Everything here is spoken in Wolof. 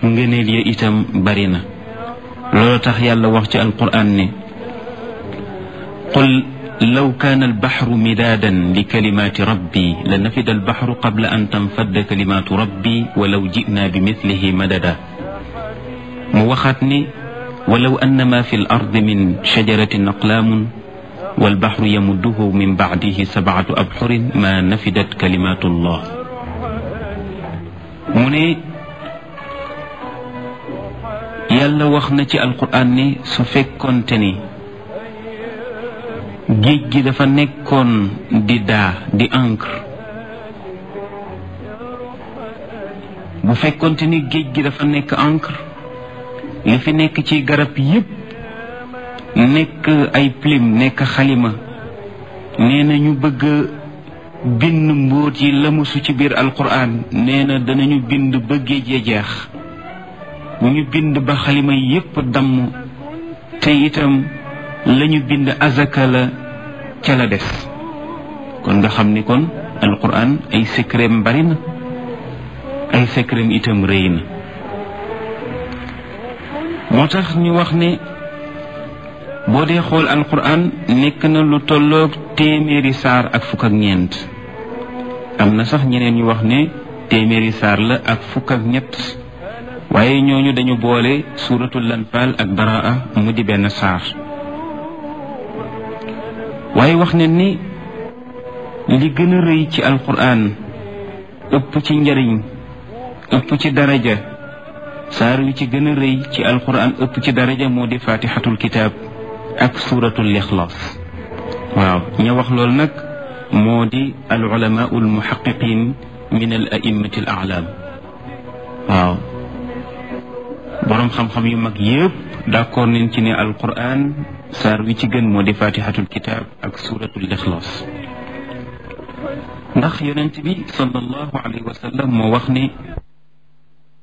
ngëneel ya itam bari na loolu tax yàlla wax ci alquran ne qul law kaana albaxru midaadan li kalimaati rabbi la nafida albaxru qabla an tanfadda kalimaatu rabbi walaw jinaa bi mislihi madada mu waxaat ni walaw anna ma fi l ardi min shajaratin aqlaamun walbaxru yamudduhu min bacdihi sabcatu abxurin ma nafidat kalimaatu llah mu ne yàlla wax na ci alquran ni su fekkoonte ni géej gi dafa nekkoon di daa di encre bu fekkoonte ni géej gi dafa nekk encre li fi nekk ci garab yépp nekk ay plume nekk xalima nee na ñu bëgg bind mbóot yi lamusu ci biir alquran nee na danañu bind ba géej ya jeex bu ñu bind ba xalima yépp damm te itam lañu bind azaka la ca la des kon nga xam ni kon alquran ay secret bari na ay secret itam rëy na moo tax ñu wax ne boo dee xool alquran nekk na lu tolloog téeméeri saar ak fukk ak ñeent am na sax ñeneen ñu wax ne téeméeri saar la ak fukk ak ñett waaye ñooñu dañu boole suuratul lanfaal ak baraa mu di benn saar waaye wax ne ni li gën a rëy ci alquran ëpp ci njariñ ëpp ci daraja saar wi ci gën a rëy ci alquran ëpp ci daraja moo di fatixatul kitaab ak suuratul ixlaas waaw ña wax loolu nag moo di al ulamaau al muhaqiqin min al a'immati al a'lam waaw boroom xam-xam yu mag yépp d'accord nañ ci ne alquran saar wi ci gën moo di fatihatul kitab ak suratul ixlaas ndax yonent bi sallallahu alayhi wa sallam moo wax ne